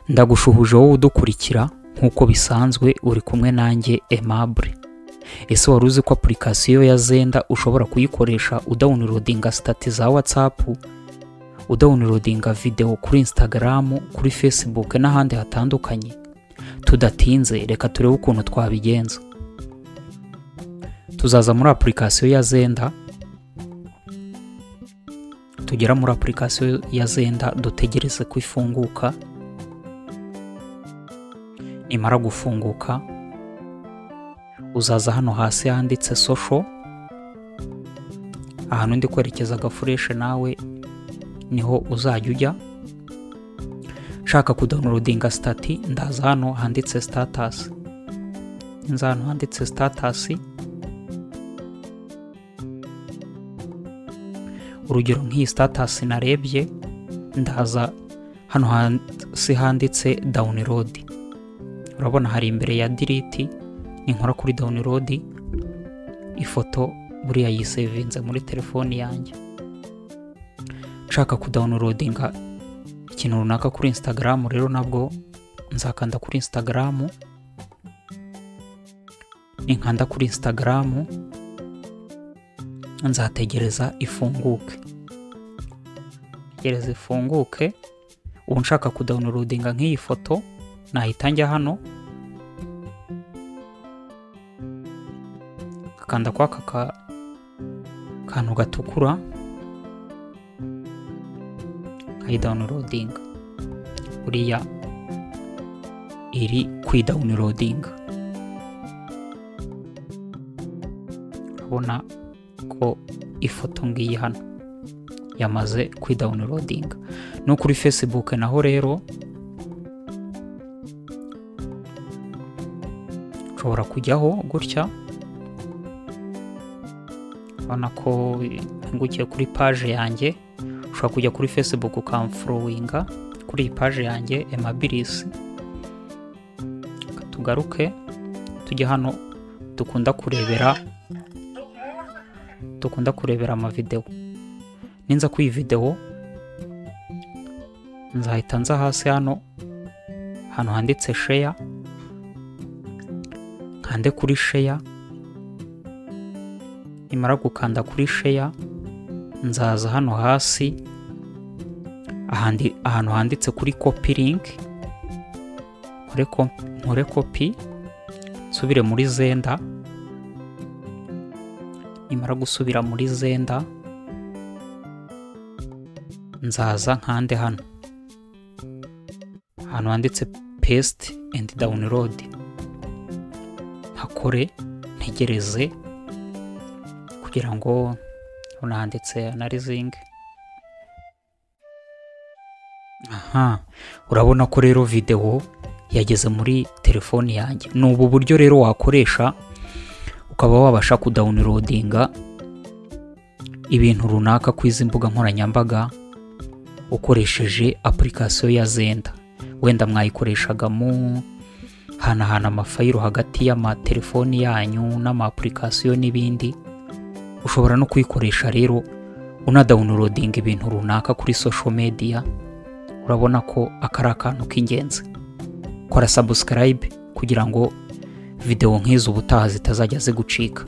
ndagushuhuje wowe udukurikira nk'uko bisanzwe uri kumwe nanjye aimable ese wari uzi ko apurikasiyo ya zenda ushobora kuyikoresha udawunirodinga sitati za watsapu udawunirodinga videwo kuri instagram kuri facebook n'ahandi hatandukanye tudatinze reka turebe ukuntu twabigenza tuzaza muri apurikasiyo ya zenda tugera muri apurikasiyo ya zenda dutegereze ko ifunguka nimara gufunguka uzaza hano hasi handitse sosho ahantu ndi kwerekeza agafureshe nawe niho uzajya ujya nshaka kudawunirodinga sitati ndaza hano handitse sitatasi nza hano handitse sitatasi urugero nk'iyi sitatasi narebye ndaza hano hasi handitse dawunirodi urabona hari imbere ya diriti ninkora kuri dawunirodi ifoto buriya yisevinze muri telefoni yanjye nshaka kudawunirodinga ikintu runaka kuri insitagaramu rero nabwo nzakanda kuri insitagaramu ninkanda kuri insitagaramu nzategereza ifunguke tegereza ifunguke ubu nshaka kudawunirodinga nk'iyi foto nahita njya hano akanda kwa aka kantu gatukura nkayidawunirodinga buriya iri kwidawunirodinga urabona ko ifoto ngiyi hano yamaze kwidawunirodinga no kuri facebook naho rero nshobora kujyaho gutya urabona ko mpungukiye kuri paje yanjye ushobora kujya kuri facebook ukamforowinga kuri iyi paje yanjye emabirisi tugaruke tujye hano dukunda kurebera dukunda kurebera amavidewo ninza kuri iyi videwo nzahita nza hasi hano ahantu handitse sheya nkande kuri sheya nimara gukanda kuri sheya nzaza hano hasi ahantu handitse kuri kopi linki nkore kopi nsubire muri zenda nimara gusubira muri zenda nzaza nkande hano ahantu handitse paste and download ntakore ntegereze kugira ngo handitse analizing aha urabona ko rero videwo yageze muri telefoni yanjye ni ubu buryo rero wakoresha ukaba wabasha kudawunirodinga ibintu runaka ku izi mbuga nkoranyambaga ukoresheje apurikasiyo ya zenda wenda mwayikoreshaga mu hanahana amafayiro hagati y'amatelefoni yanyu n'amapurikasiyo n'ibindi ushobora no kuyikoresha rero unadawunirodinga ibintu runaka kuri sosho mediya urabona ko aka ari akantu k'ingenzi kora sabusikarayibe kugira ngo videwo nk'izo ubutaha zitazajya zigucika